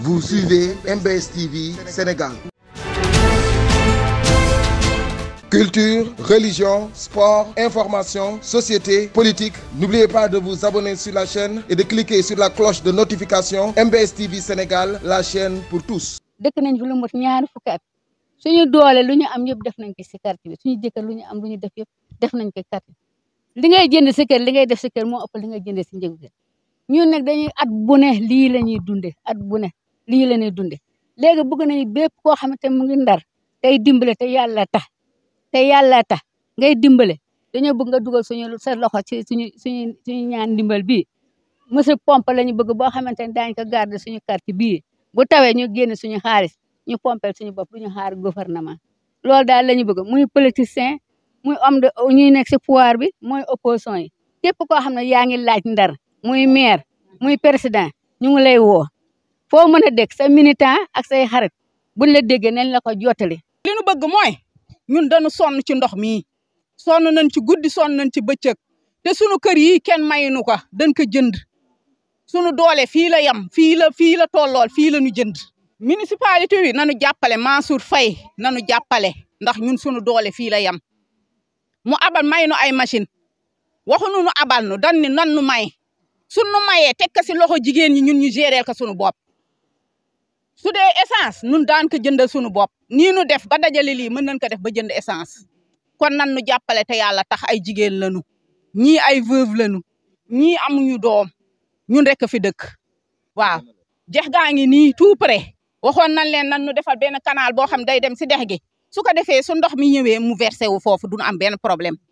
Vous suivez MBS TV Sénégal. Culture, religion, sport, information, société, politique. N'oubliez pas de vous abonner sur la chaîne et de cliquer sur la cloche de notification MBS TV Sénégal, la chaîne pour tous. dëkk nañ fi lu mot ñaari fukki at suñu doole lu ñu am yëpp def nañ ko si quartier bi suñu jëkkër lu ñu am lu ñu def yëpp def nañ ko quartier li ngay jënd sa kër li ngay def sa kër moo ëpp li ngay jëndee si njëgu kër ñun nag dañuy at bu ne lii la ñuy dunde at bu ne lii la ñuy dunde léegi bëgg nañu bépp koo xamante mu ngi ndar tey dimbale te yàlla tax te yàlla tax ngay dimbale dañoo bëgg nga dugal suñu sa loxo ci suñu suñu suñu ñaan ndimbal bii monsieur pompe la ñu bëgg boo xamante ne daañu ko garder suñu quartier bii bu tawee ñu génn suñu xaalis ñu pompel suñu bopp du ñu xaar gouvernement loolu daal la ñu bëgg muy politicien muy homme de ñuy nekk si pouvoir bi mooy opposition yi képp koo xam ne yaa ngi laaj ndar muy maire muy président ñu ngi lay woo foo mën a dégg sa militant ak say xarit buñ la déggee nañ la ko jottali li nu bëgg mooy ñun dañu sonn ci ndox mi sonn nañ ci guddi sonn nañ ci bëccëg te sunu kër yi kenn mayinu ko dañ ko jënd sunu doole fii la yem fii la fii la tollool fii la ñu jënd municipalité bi nanu jàppale Mansour Faye nanu jàppale ndax ñun sunu doole fii la yem mu abal may nu ay machine waxuñu nu abal nu dan ni nan nu may sunu mayee teg ko si loxo jigéen ñi ñun ñu gérer ko sunu bopp su dee essence nun daan ko jëndal sunu bopp nii nu def ba dajale lii mën nañ ko def ba jënd essence kon nan nu jàppale te yàlla tax ay jigéen lañu ñii ay veuve lañu ñii amuñu doom ñun rek fi dëkk waaw dex gaa ngi nii tout près waxoon nañ leen nan nu defal benn canal boo xam day dem si dex gi su ko defee su ndox mi ñëwee mu versé wu foofu duñu am benn problème